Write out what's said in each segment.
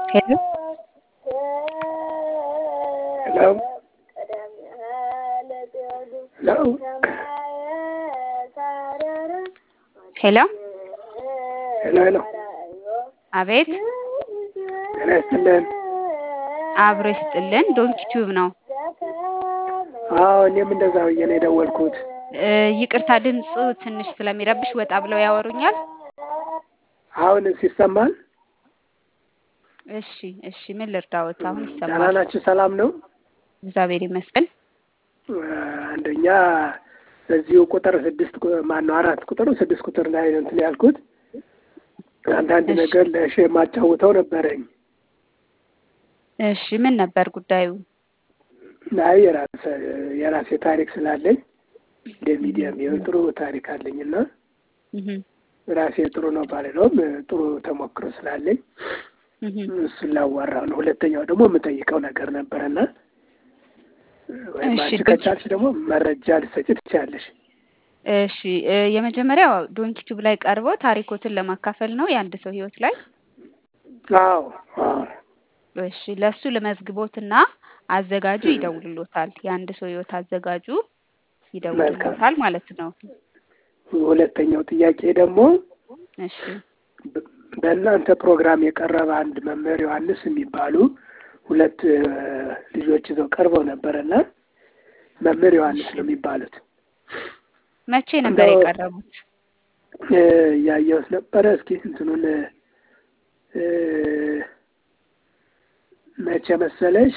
ሄሎ ሄሎ ሄሎ ሄሎ ሄሎ ሄሎ አቤት ጤና ይስጥልን። አብሮ ይስጥልን። ዶንኪ ቲዩብ ነው። አዎ እኔም እንደዛ ብዬ ነው የደወልኩት። እ ይቅርታ ድምፁ ትንሽ ስለሚረብሽ ወጣ ብለው ያወሩኛል። አሁንስ ይሰማል? እሺ እሺ፣ ምን ልርዳዎት? አሁን ደህና ይሰማል። ናችሁ? ሰላም ነው? እግዚአብሔር ይመስገን። አንደኛ በዚሁ ቁጥር ስድስት ማን ነው አራት ቁጥር ስድስት ቁጥር ላይ ነው እንትን ያልኩት አንዳንድ እሺ። ነገር ለእሺ የማጫውተው ነበረኝ። እሺ፣ ምን ነበር ጉዳዩ? አይ የራሴ የራሴ ታሪክ ስላለኝ እንደ ሚዲያም ይኸው ጥሩ ታሪክ አለኝ እና እህ ራሴ ጥሩ ነው ባልለውም ጥሩ ተሞክሮ ስላለኝ እህ እሱን ላዋራው ነው። ሁለተኛው ደግሞ የምጠይቀው ነገር ነበረና ወይም እሺ፣ አንቺ ዶንኪ ከቻልሽ ደግሞ መረጃ ልትሰጪ ትችያለሽ። እሺ እ የመጀመሪያው ዶንኪ ቲዩብ ላይ ቀርበው ታሪኮትን ለማካፈል ነው የአንድ ሰው ህይወት ላይ። አዎ አዎ እሺ ለሱ ለመዝግቦትና አዘጋጁ ይደውልሎታል። የአንድ ሰው ህይወት አዘጋጁ ይደውልሎታል ማለት ነው። ሁለተኛው ጥያቄ ደግሞ እሺ በ- በእናንተ ፕሮግራም የቀረበ አንድ መምህር ዮሐንስ የሚባሉ ሁለት እ፣ ልጆች ይዘው ቀርበው ነበረና መምህር ዮሐንስ ነው የሚባሉት መቼ ነበር እንደው የቀረቡት? እ፣ ያየሁት ነበረ። እስኪ እንትኑን እ፣ መቼ መሰለሽ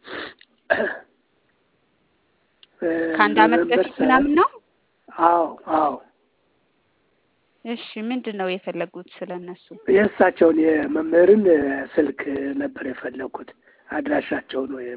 እ፣ ከአንድ አመት ኖቨምበር በፊት ሰ- ምናምን ነው። አዎ አዎ እሺ ምንድን ነው የፈለጉት ስለነሱ? የእሳቸውን የመምህርን እ፣ ስልክ ነበር የፈለኩት አድራሻቸውን ወይም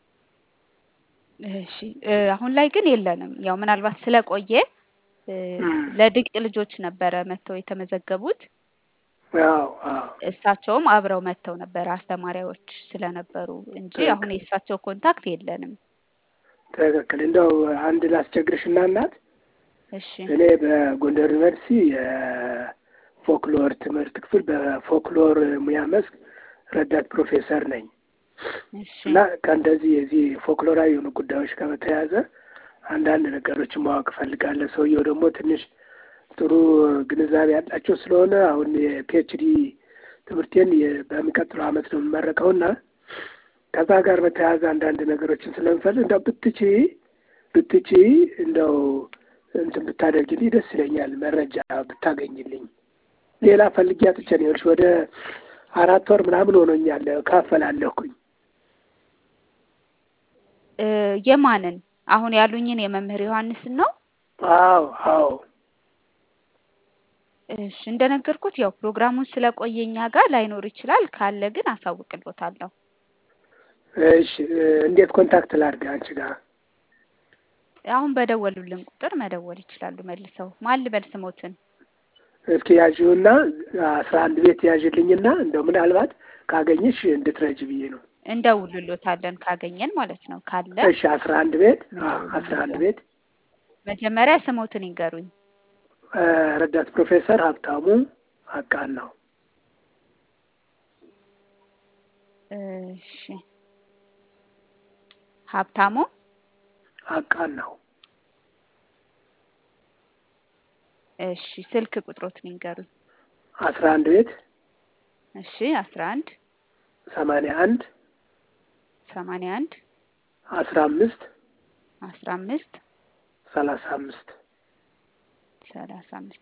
እሺ እ አሁን ላይ ግን የለንም። ያው ምናልባት ስለቆየ እ እም፣ ለድንቅ ልጆች ነበረ መጥተው የተመዘገቡት። አዎ አዎ እሳቸውም አብረው መጥተው ነበረ አስተማሪዎች ስለነበሩ እንጂ አሁን ትክክል የእሳቸው ኮንታክት የለንም። ትክክል። እንደው አንድ ላስቸግርሽና እናት እሺ እኔ በጎንደር ዩኒቨርሲቲ የፎክሎር ትምህርት ክፍል በፎክሎር ሙያ መስክ ረዳት ፕሮፌሰር ነኝ እሺ እና ከእንደዚህ የዚህ ፎክሎራዊ የሆኑ ጉዳዮች ጋር በተያያዘ አንዳንድ ነገሮችን ማወቅ እፈልጋለሁ። ሰውየው ደግሞ ትንሽ ጥሩ ግንዛቤ ያላቸው ስለሆነ አሁን የፒኤችዲ ትምህርቴን የ- በሚቀጥለው ዓመት ነው የምመረቀው እና ከዛ ጋር በተያያዘ አንዳንድ ነገሮችን ስለምፈልግ እንደው ብትቺ ብትቺ እንደው እንትን ብታደርግልኝ ደስ ይለኛል። መረጃ ብታገኝልኝ። ሌላ ፈልጌ አጥቼ ነው ይኸውልሽ ወደ አራት ወር ምናምን ሆኖኛል ካፈላለኩኝ። እ የማንን አሁን ያሉኝን የመምህር ዮሐንስን ነው? አዎ አዎ እሺ እንደነገርኩት ያው ፕሮግራሙን ስለቆየ እኛ ጋር ላይኖር ይችላል። ካለ ግን አሳውቅሎታለሁ። እሺ እ፣ እንዴት ኮንታክት ላድርግ አንቺ ጋር? አሁን በደወሉልን ቁጥር መደወል ይችላሉ መልሰው። ማን ልበል ስሞትን? እስኪ ያዥውና አስራ አንድ ቤት ያዥልኝና እንደው ምናልባት ካገኘሽ እንድትረጅ ብዬ ነው። እንደውልሎታለን ካገኘን ማለት ነው። ካለ እሺ አስራ አንድ ቤት አዎ፣ አስራ አንድ ቤት መጀመሪያ ስሞትን ይንገሩኝ። እ፣ ረዳት ፕሮፌሰር ሀብታሙ አቃን ነው። እሺ ሀብታሙ አቃን ነው። እሺ ስልክ ቁጥሮትን ይንገሩኝ። አስራ አንድ ቤት እሺ አስራ አንድ ሰማንያ አንድ ሰማንያ አንድ አስራ አምስት አስራ አምስት ሰላሳ አምስት ሰላሳ አምስት